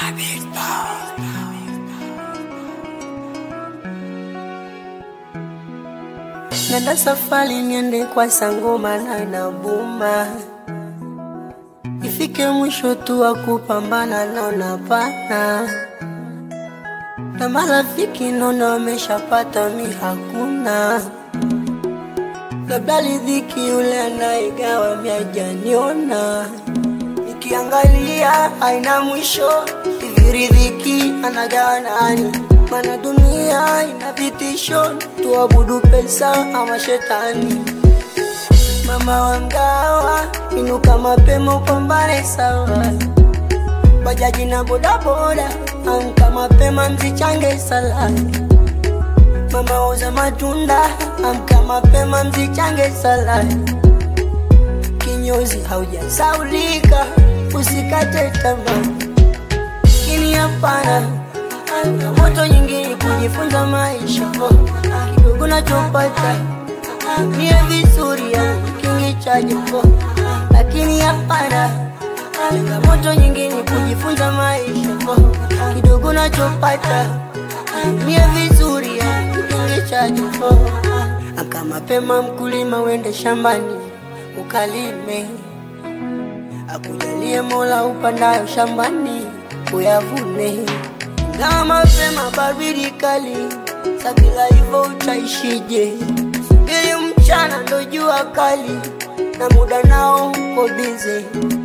Nenda safari niende kwa sangoma na inabuma, ifike mwisho tu wa kupambana naona pana na marafiki naona wameshapata, mi hakuna. Labda ridhiki yule anaigawa mi hajaniona, nikiangalia haina mwisho. Hivi ridhiki anagawa nani? Mana dunia ina vitisho, tuabudu pesa ama shetani. Mama wa mgawa, inuka mapema upambane sawa. Bajaji na bodaboda, amka mapema mzichange sala. Mama uza matunda, amka mapema mzichange sala. Kinyozi haujasaulika, usikate tamaa. Lakini hapana, moto nyingine kujifunza maisha kidogo nachopata niye vizuri ya kingi cha jimbo, lakini hapana changamoto nyingine kujifunza maisha kidogo nachopata niye vizuri ya kingi cha jimbo. Aka mapema mkulima wende shambani ukalime, akujalie Mola upandayo shambani uyavune. Ingawa mapema baridi kali, sabila hivyo utaishije? Subiri mchana ndo jua kali, na muda nao uko bize,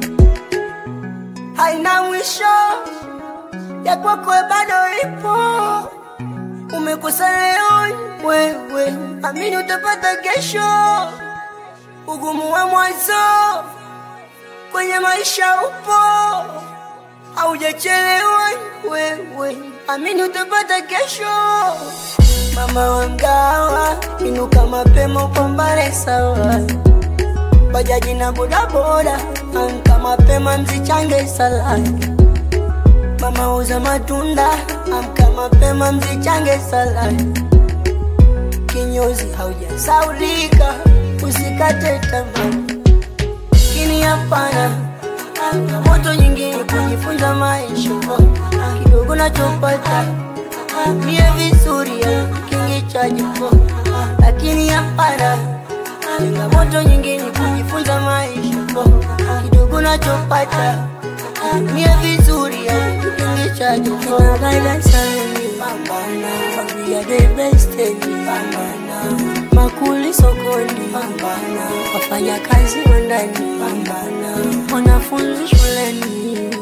haina mwisho ya kwako bado ipo. Umekosa leo wewe, amini utapata kesho. Ugumu wa mwanzo kwenye maisha upo haujachelewa wewe, amini utapata kesho. Mama wa mgawa, inuka mapema upambane sawa. Bajaji na bodaboda, amka mapema mzichange sala. Mama uza matunda, amka mapema mzichange sala. Kinyozi haujasaulika, usikate tamaa, lakini hapana moto nyingine kujifunza maisha kidogo nachopata niye vizuri ya kingi cha jimbo, lakini hapana changamoto nyingine kujifunza maisha kidogo nachopata niye vizuri ya kingi cha jimbo. Pambana, familia the best pambana, makuli sokoni pambana, wafanya kazi wa ndani pambana, wanafunzi shuleni